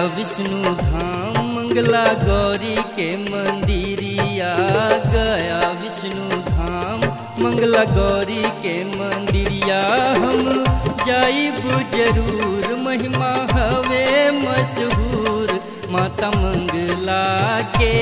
विष्णु धाम मंगला गौरी के मंदिरिया गया विष्णु धाम मंगला गौरी के मंदिरिया हम जाइब जरूर महिमा हवे मशहूर माता मंगला के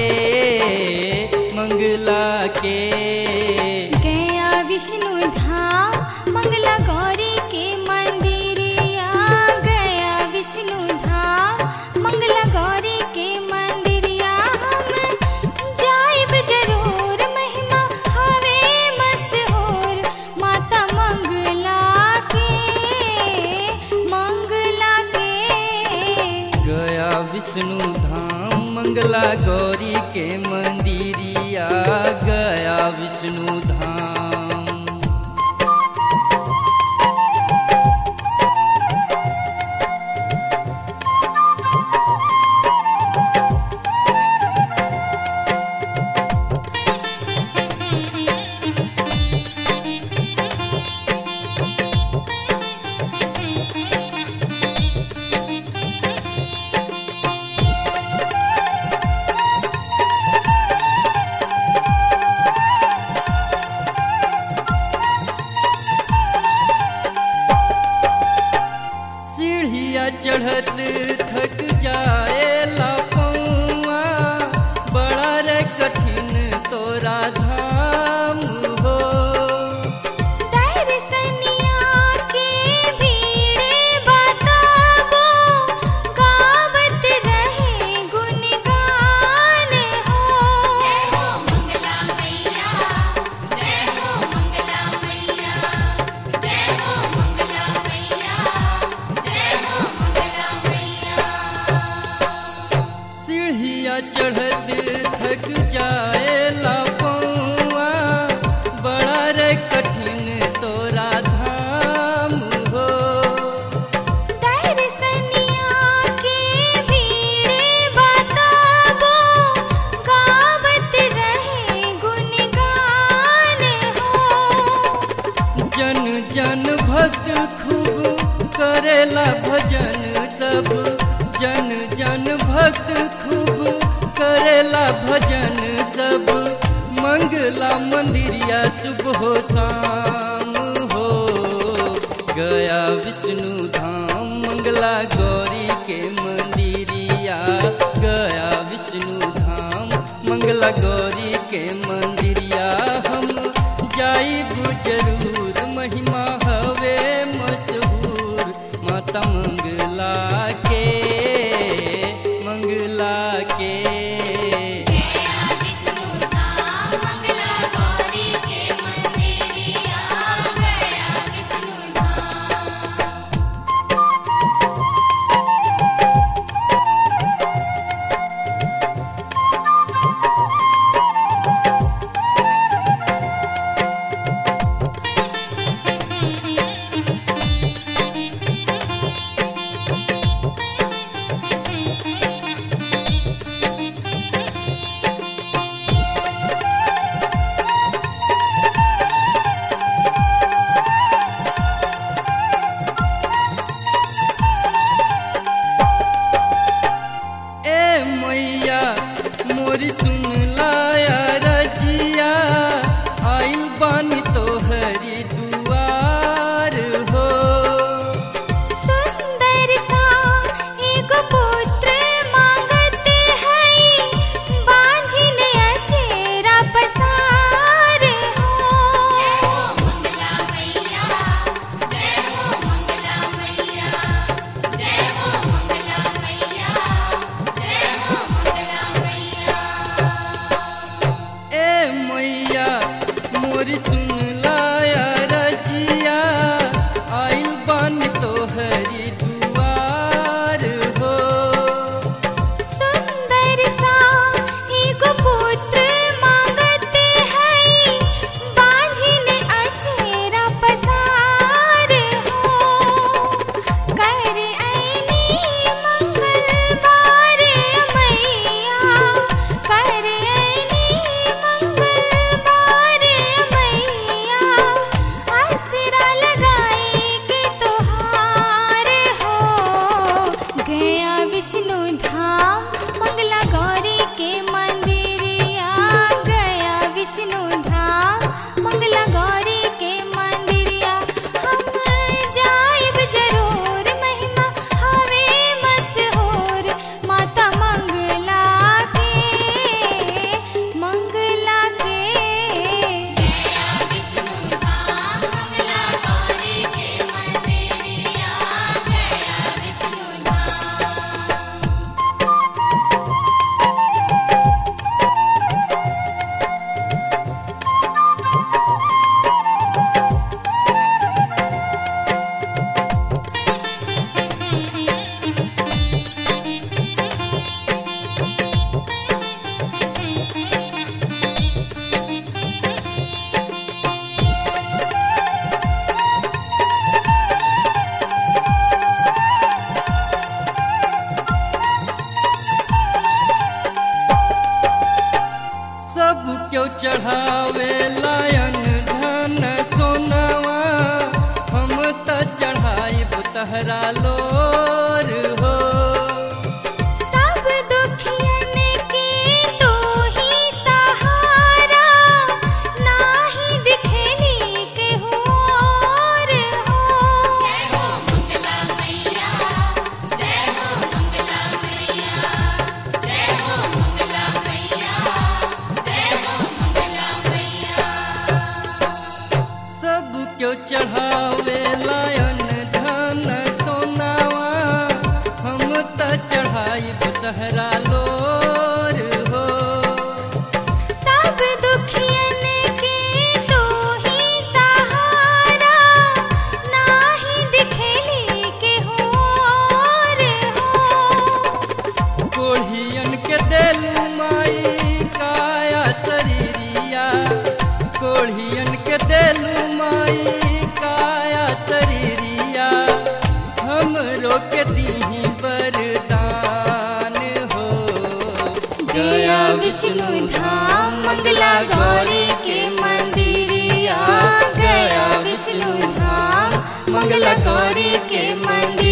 मंगला के गया विष्णु धाम मंगला गौरी के मंदिरिया गया विष्णु धाम मंगला गौरी के मंदिरिया हम जाइब जरूर महिमा हवे मशहूर माता मंगला के मंगला के गया विष्णु धाम मंगला गौरी के मंदिरिया गया विष्णु धाम सीढ़िया चढ़त थक जाए पौआ बड़ा रे कठिन तोरा धाम हो दर्शनिया के भीड़े बताबो गावत रहे गुणगान हो जय हो मंगला मैया जय हो मंगला मैया जय हो मंगला मैया जय हो मंगला मैया सीढ़िया चढ़त थक जाए पौआ बड़ा रे कठिन तोरा धाम हो दर्शनिया के भीड़े बताबो गावत रहे गुणगान हो जन जन भक्त खूब करेला भजन सब जन जन भक्त खूब करेला भजन सब मंगला मंदिरिया सुबह हो शाम हो गया विष्णु धाम मंगला गौरी के मंदिरिया गया विष्णु धाम मंगला गौरी के मंदिरिया हम जाइब जरूर महिमा हवे मशहूर माता मंगला के मंगला के गया विष्णु धाम मंगला गौरी के मंदिरिया गया विष्णु धाम गया विष्णु धाम मंगला गौरी के मंदिरिया गया विष्णु धाम मंगला गौरी के मंदिरिया हम जाइब जरूर महिमा हवे मशहूर माता मंगला के मंगला के गया विष्णु धाम मंगला गौरी के मंदिरिया गया विष्णु धाम सब क्यों चढ़ावे लायन धन सोनवा हम त चढ़ाई तहरा लोर हो सब दुखियन के तू ही सहारा नाही दिखेली केहू और हो जय हो मंगला मैया जय हो मंगला मैया जय हो मंगला मैया जय हो मंगला मैया सब क्यों चढ़ावे लायन धन सोनावा हम त चढ़ाई तहरा लोर हो सब दुखियन के तू ही सहारा नाही दिखेली केहू और हो कोढ़ियन के देलू माई काया शरीरिया कोढ़ियन के देलू माई काया शरीरिया हम रोक दीही वरदान हो गया विष्णु धाम मंगला गौरी के मंदिरिया गया विष्णु धाम मंगला गौरी के मंदिर